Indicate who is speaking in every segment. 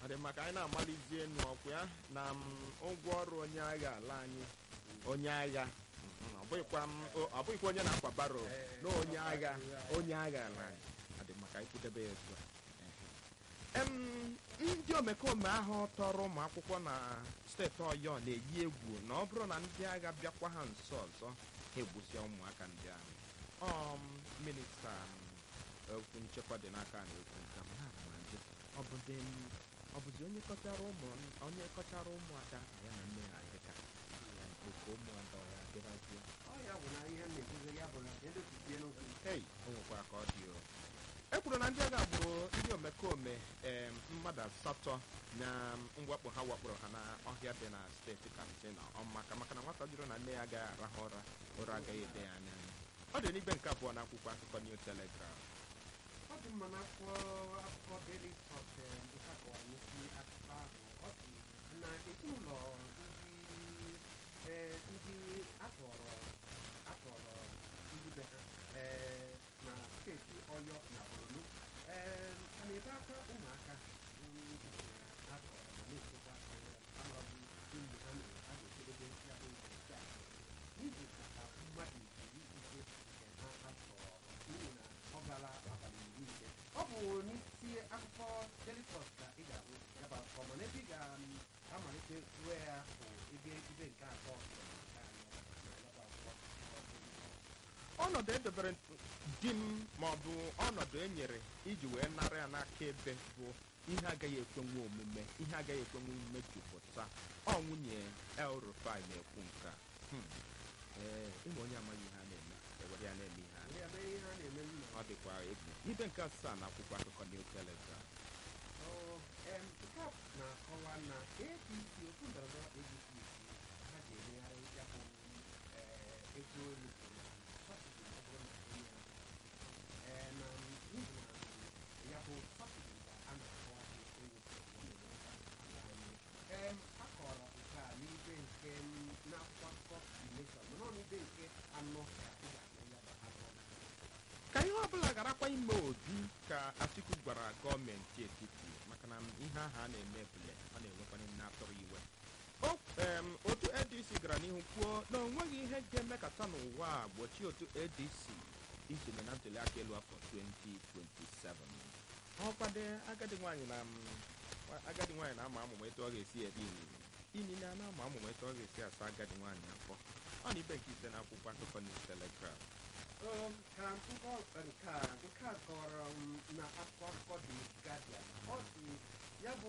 Speaker 1: ọ dị maka anyị na-amalizie enu ọkwa ya na m, ụgwọ ọrụ onye agha ala anyị onye agha mhm, ọ bụghịkwa m- o- ọ bụghịkwa onye na-akwa baro na onye agha onye agha ala anyị ọ dị maka anyị kwudebe ya etu a Em, ndị omekome ahụ tọrọ ụmụ akwụkwọ na steeti ọyọ na-eyi egwu na ọ bụrụ na ndị agha bịakwa ha nso ọzọ ha egbusia ụmụaka ndị ahụ ọm minista m, okwu nchekwa dị n'aka na okwu nke m ha ma ndị ọ bụzi m- ọ bụzi onye kọchara ụmụ onye kọchara ụmụaka ya na nne ha dịka ya oke ụmụaka ọ ya dịrazie
Speaker 2: ọ ya bụ na ihe m na-ekwuzi ya bụ na edochizie n'okwu
Speaker 1: Hey, o nwekwa ka ọ dị o e kwuru na ndị agha gburu ndị omekome em, mmadụ asatọ na mwakpo ha wakporo ha n'ọhịa dị na steeti katsina ọmaka maka na nwata jụrụ na nne ya agaghị arahụ ụra ụra agaghị ede ya anya ọ dị n'ibe nke abụọ n'akwụkwọ akụkọ new telegraph
Speaker 2: ọ dị mma na akwụkwọ akụkọ Daily Trust eh, nke ha kọwara n'isi akụkọ ahụ ọ dị na ezinụlọ ndị eh, ndị atọrọ atọrọ ndị be ha eh, na steeti Ọyọ na Borno eh, a na-ebe aka ụmụaka mm, atọrọ ma na-echekwa eh, amaghị mgbe ha na- a ga-ejedebe ya bụ nke a n'ihi ka mmadụ iri ise nke ha atọrọ n'ihi na ọ gara abalị iri ise ọ bụ n'isi akụkọ Daily Trust ka ị ga-ahụ ya bụ akụkọ mana ebe ị ga-amalite ruo ya bụ ebe ibe nke atọ nke anọ na ya bụ akwụkwọ
Speaker 1: ọnọdụ edobere di m maọbụ ọnọdụ e nyere iji wee nara ya n'aka ebe bụ ihe agaghị ekwenwe omume ihe agaghị ekwenwe omume jupụta ọ nwunye El Rufai na-ekwu nke a. Hmm. ee ịma onye amaghị ihe a na-eme ewere ya na-eme ihe a
Speaker 2: ndị ebe ihe a na-eme nna
Speaker 1: ọ dịkwa egwu ibe nke asaa na akwụkwọ akụkọ New Telegraph
Speaker 2: Ọ, em, nke a na-akọwa na APC otu ndọrọndọrọ APC ha ga-emegharị ya bụ eh, ego olu sọbsidi ọ bụrụ na onye ahụ Eh, na n'ihi na ya bụ sọbsidi ka a na-akọwa ewepụ ala anyị Em, a kọrọ nke a n'ibe nke m, n'akwụkwọ akụkọ The Nation mana ọ n'ibe nke anọ ka ị ga-ahụ ya bụ akụkọ
Speaker 1: ka ihe ọbụla garakwa ime obi ka Atiku gwara gọọmenti etiti maka na ihe ahụ a na-eme ebule ọ na-enwekwanye nne atụrụ iwe o em, otu adc gara n'ihu kwuo na o nweghị ihe ga-emekata n'ụwa a gbochie otu adc isonye na ntuli aka elu afọ 2027 ọkwade agadi nwaanyị na mm, agadi nwaanyị na-ama amụma etu ọ ga-esi eri inine inine a na-ama amụma etu ọ ga-esi asa agadi nwaanyị afọ ọ na ibe nke ise na akwụkwọ akụkọ New Telegraph
Speaker 2: Um, ka nkọ nke a nke a kọrọ m na akwụkwọ akụkọ dị Guardian ọ dị ya bụ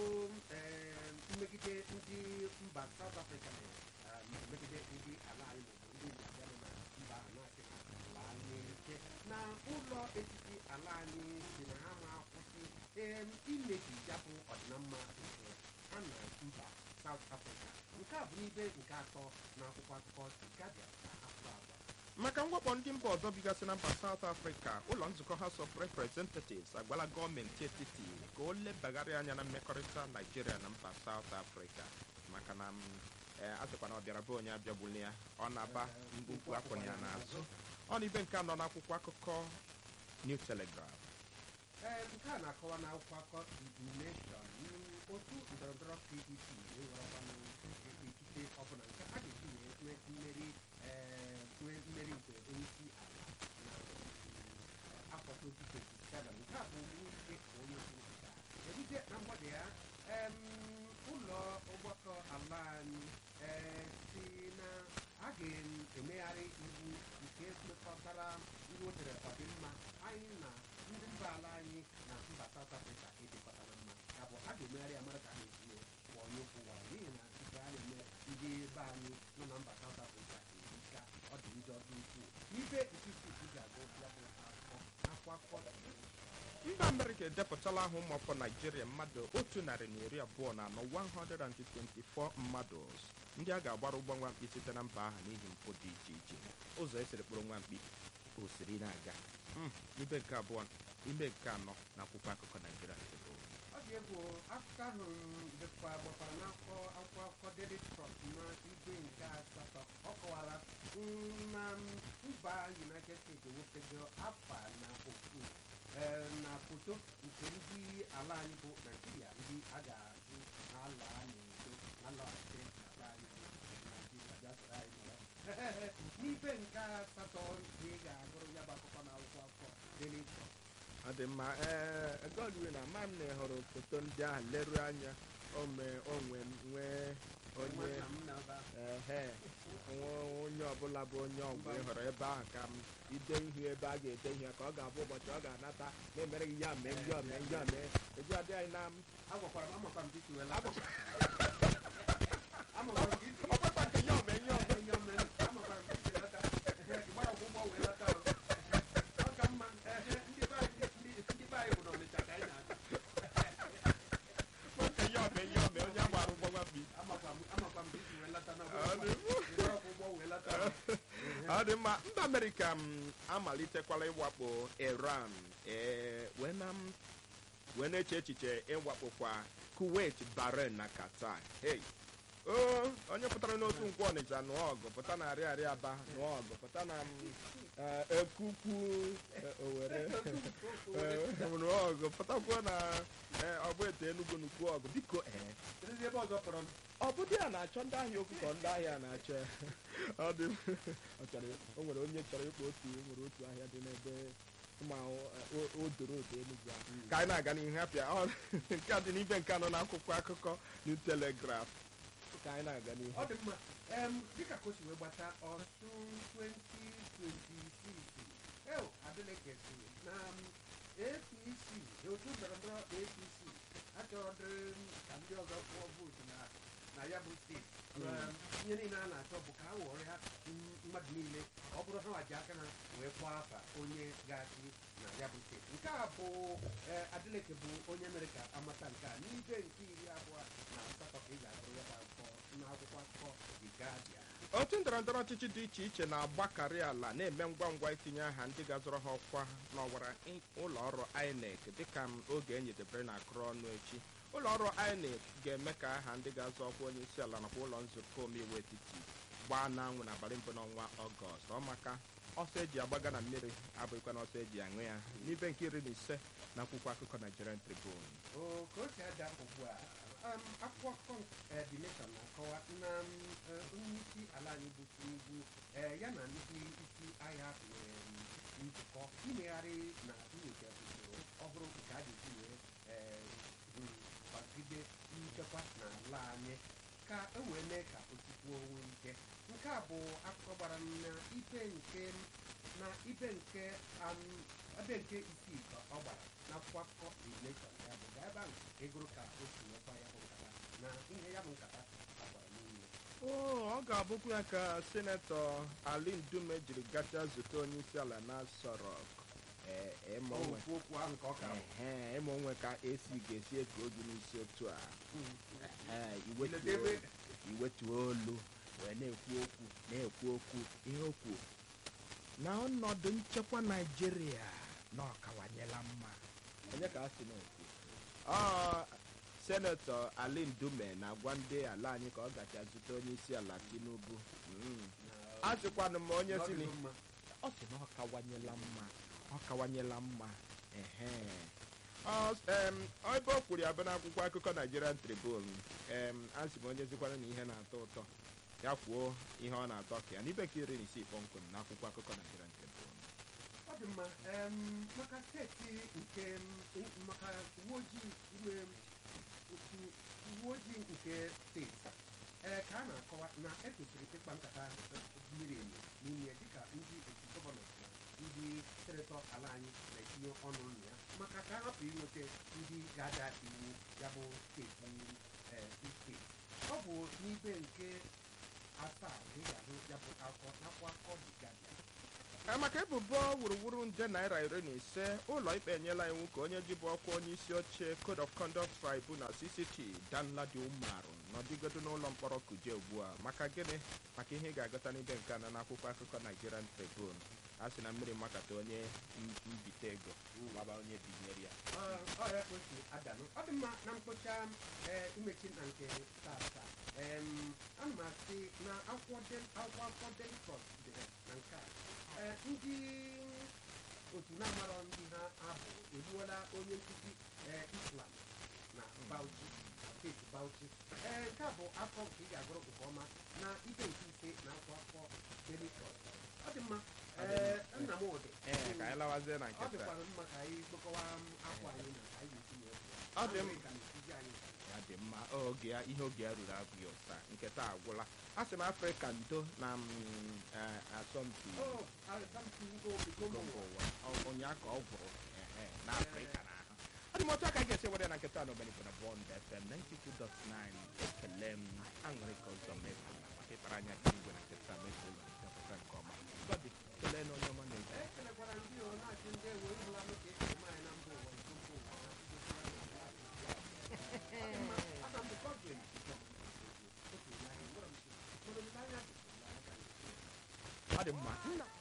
Speaker 2: em, mmegide ndị mba South Africa na um, megide ndị ala anyị maọbụ ndị Naijiria nọ na mba ahụ na-asị ha laa n'ike na ụlọ etiti ala anyị si na ha ma akwụsị em, imebi ya bụ ọdịnamma nke ha na mba South Africa nke a bụ n'ibe nke atọ na akwụkwọ akụkọ dị Guardian na afọ abụọ
Speaker 1: maka mwakpo ndị mba ọzọ bigasị na mba South Africa ụlọ nzukọ House of Representatives agwala gọọmenti etiti ka o lebagharị anya na mmekọrịta Naijiria na mba South Africa maka na m, eh, a sịkwa na ọ bịara be onye abịagbuli ya ọ na-aba mgbukwu akwụna ya n'azụ ọ na ibe nke anọ n'akwụkwọ akụkọ New Telegraph
Speaker 2: ee nke a na-akọwa n'akwụkwọ akọ nation otu ndọrọndọrọ pdp enwerekwanụ ikike ọbụla nke a ga-eji wee nwee mmeri ee, nwee mmeri nke onyeisi ala na mm, afọ 2027 nke a bụ nwunye ka onye kwupụta ebute na mgbede ya em, ụlọ ọgbakọ ala anyị ee, si na a ga-emegharị iwu nke mekọtara ihe o tere ọdịmma anyị na ndị mba ala anyị na mba South Africa edekọtara mma ya bụ a ga-emegharị ya mara ka a na-etinye kpọọ onye okwu gwara n'ihi na nke a na-eme ndị be anyị nọ na mba South Africa ka ọ dị njọ dị ukwuu n'ibe ikike ị ga-agụ ya bụ akụkọ akwa akụkọ
Speaker 1: mba amerịka edepụtala aha ụmụafọ naijiria mmadụ otu narị na iri abụọ na anọ 124 mmadụ ndị a ga-agbara ụgbọ nwamkpi site na mba ahụ n'ihi mpụ dị iche iche ụzọ esiri kpụrụ nwamkpi o siri na-aga Mm, ibe nke abụọ ime nke anọ na akwụkwọ akụkọ naijiria Tribune.
Speaker 2: ọ dị egwu akụkọ ahụ dịkwa gbakwara n'akwụkwọ akwụkwọ akụkọ Daily Trust na igwe nke asatọ ọ kọwara mm, na mba United States ewepego afa na ofu eh, na foto nke ndị ala anyị bụ Naijiria ndị a n'ibe nke asatọ ka ị ga-agụrụ ya bụ akụkọ na akwụkwọ akụkọ Daily Trust.
Speaker 1: ọ dị mma ee godwin ama m na ị hụrụ foto ndị ahụ leruo anya ome onwe nwee onye
Speaker 2: Nwanna m na-aba.
Speaker 1: ehe nwa onye ọbụla bụ onye ọgwụ ị hụrụ ebe ahụ ka m ide ihe ebe a ga-ede ihe ka ọ ga-abụ ụbọchị ọ ga-anata na-emere gị ya mee ndị ome ndị ome eji adị anyị na
Speaker 2: agwakwara m amakwa m ka isi wee lata. Amakwara m ka isi-
Speaker 1: ọkpakpa nke ya ome ihe ome
Speaker 2: Onye ọma, amakwara m ka isi lata. Ehe, ị gbara ọgwụgwọ wee lata o. Ọ ka mma, ehe, ndị be anyị ndị- ndị be anyị bụ n'Ọnịcha ka anyị na-aga.
Speaker 1: nke ya ome ihe ome onye agbara ụgbọ mbi
Speaker 2: Amakwa m- amakwa m ka isi wee lata na
Speaker 1: Ọ dị mma.
Speaker 2: ị gbara ọgwụgwọ wee lata o. Ehe.
Speaker 1: ọ dị mma mba amerịka m amalitekwala ịwakpo iran ee wee na m wee na-eche echiche ịwakpokwa kuwait bahrain na qatar hey o onye pụtara n'otu nkwụ ọnịcha nụọ ọgụ pụta na arịa arịa aba nụọ ọgụ pụta na m, eh, ekukwu eh, owere eh, nụọ ọgụ pụtakwuo na eh, ọgbụ ete enugwu nukwu ọgụ biko ee
Speaker 2: Kedu ebe ọzọ kpọrọ m?
Speaker 1: ọ bụ di ya na-achọ ndị ahịa okwu ka ndị ahịa na-achọ ya. ọ dị ọ chọrọ o nwere onye chọrọ ịkpọ otu o nwere otu ahịa dị n'ebe ma o- o doro odo enugwu ahụ ka anyị na-aga n'ihu hapịa ọ nke a dị n'ibe nke anọ n'akwụkwọ akụkọ new telegraph ka anyị na-aga n'ihu
Speaker 2: ọ dị mma em dịka ka o si wee gbata ọsụ 2026 eo adịleke si na m, apc otu ndọrọndọrọ apc achọrọdịrị m ka ndị ọzọ kpụọ vootu na na ya bụ steeti Em, ihe niile a na-achọ bụ ka a were ha m- mmadụ niile ọ bụrụ ha waji aka na wee kpọọ afa onye ga-achị na ya bụ steeti nke a bụ eh, adịleke bụ onye mere ka amata nke a n'ibe nke iri abụọ na asatọ ka ị ga-agụrụ ya bụ akụkọ n'akwụkwọ akụkọ The Guardian.
Speaker 1: otu ndọrọndọrọ ọchịchị dị iche iche na-agbakarị ala na-eme ngwa ngwa itinye aha ndị ga-azọrọ ha ọkwa n'ọwara i- ụlọ ọrụ INEC dịka m oge enyedebere na akụrụ ọnụ echi ụlọ ọrụ INEC ga-eme ka aha ndị ga-azọ ọkwa onye isi ala nakwa ụlọ nzukọ omeiwu etiti gbaa n'anwụ n'abalị mbụ n'ọnwa ọgọst ọ maka ọsọ eji agbaga na mmiri abụghịkwa na ọsọ eji aṅụ ya n'ibe nke iri na ise na akwụkwọ akụkọ Nigerian Tribune
Speaker 2: o ka o si ada ugbu a um, akwụkwọ akụkọ eh, The Nation na-akọwa na um, eh, onye isi ala anyị bụ Tinubu eh, ya na ndị isi agha nwere um, nzukọ imegharị na nyocha usoro ọhụrụ nke a ga-esi wee eh, um, kwagide nchekwa n'ala anyị ka e wee mee ka o sikwuo onwe ike nke a bụ akụkọ gbara m na ibe nke na ibe nke um, ebe nke isii ka ọ gbara n'akwụkwọ akụkọ The Nation ya bụ gaa ebe ahụ ka egoro ka o si nwekwa ya bụ nkata na ihe ya bụ nkata agbara n'ime
Speaker 1: oo ọ ga-abụkwa ya ka senetọ Ali Ndume jiri gacha zute onye isi ala na Aso Rock ee ịma onwe
Speaker 2: okwu okwu ahụ ka ọ ka bụ
Speaker 1: Ehe, ịma onwe ka esi ga-esi eke oge n'isi otu a Ee, iwetuo
Speaker 2: Iledebe.
Speaker 1: iwetuo olu wee na-ekwu okwu na-ekwu okwu ihe okwu na ọnọdụ nchekwa naijiria na ọkawanyela mma onye ka a sị na-ekwu ọ senetọ ali ndume na-agwa ndị ala anyị ka ọ gacha zute onye isi ala tinubu Mm. a sịkwanụ m onye si
Speaker 2: N'ọdịgo
Speaker 1: na
Speaker 2: mma.
Speaker 1: ọ sị na ọ kawanyela mma ọ kawanyela mma ehe Ọ s- em, ebe o kwuru ya bụ n'akwụkwọ akụkọ Nigerian Tribune em asị m onye zikwara na ihe na-atọ ụtọ ya kwuo ihe ọ na-atọ ka ya n'ibe ka iri na isii kpọmkwem n'akwụkwọ akụkọ Nigerian Tribune
Speaker 2: ọ dị mma em, maka steeti nke m, maka uwe ojii ime otu uwe ojii nke steeti ee ka a na-akọwa na ekwesịrị ịkpa nkata miri emi n'ime ya dịka ndị otu gọvanọ na ndị senetọ ala anyị na-etinye ọnụ na ya maka ka a hapụ inweta ndị ga-ada iwu ya bụ steeti ee, steeti ọ bụ n'ibe nke asaa ka ị ga-ahụ ya bụ akọ n'akwụkwọ akụkọ The Guardian
Speaker 1: Ee, maka ebubo wuruwuru nde naira iri na ise ụlọ ikpe enyela iwu ka onye jibu ọkwa onye isi oche code of conduct tribunal cct danladi umaru nọdịgodo n'ụlọ mkpọrọ kuje ugbu a maka gịnị maka ihe ị ga-agụta n'ibe nke anọ n'akwụkwọ akụkọ nigerian tribune a sị na mmiri makata onye m- mbite ego gbaba onye binyere ya
Speaker 2: ọ ya ka o si adanụ ọ dị mma na mkpocha ee imechi na nke tata em ana m asị na akwụkwọ Del- akwụkwọ akụkọ Daily Trust dere na nke a ee ndị otu na-amarọ ndị ha abụ egbuola onye nkụzi ee Islam na Bauchi steeti Bauchi ee nke a bụ afọ nke ị ga-agụrụ nke ọma na ibe nke ise na afọ afọ Daily Trust ọ dị mma ee nna m ụdị
Speaker 1: ee ka anyị lawazie na
Speaker 2: ọ
Speaker 1: nke taa
Speaker 2: dịkwara mma ka anyị kpokọwa afọ anyị na ka anyị ga-esi wee
Speaker 1: Ọ dị m-
Speaker 2: ka na-etizi anyị
Speaker 1: ya dị mma oge ya ihe oge ya ruru abụghị ụta nke taa agwụla a sị m afrịka ndo na m, eh, asọmpi
Speaker 2: o asọmpi ngo
Speaker 1: iko
Speaker 2: bigo
Speaker 1: mba ụwa Ọ- ụnyaa ka ọ gwụrụ ehe, na afrịka na ahụ ọ dị m otu aka anyị ga-esi were na nketa na omenigbo na bọnd fm 92.9 ekele m aṅụrị ka ụzọ mefu na maka ịkpara anya ka igwe na nketa mefu ụlọ ndepụta nke ọma gọdị kelee na onye ọma na-eji
Speaker 2: ekelekwara ndị ọ na-achị ndị ewe ịhụla m ka esi eme anyị na mba ụwa nke mba ụwa na Aga m bụkwa Godwin Otu ihe ahụ, gwara m sị, "Olileanya dị, olileanya dị."
Speaker 1: ọ dị mma nna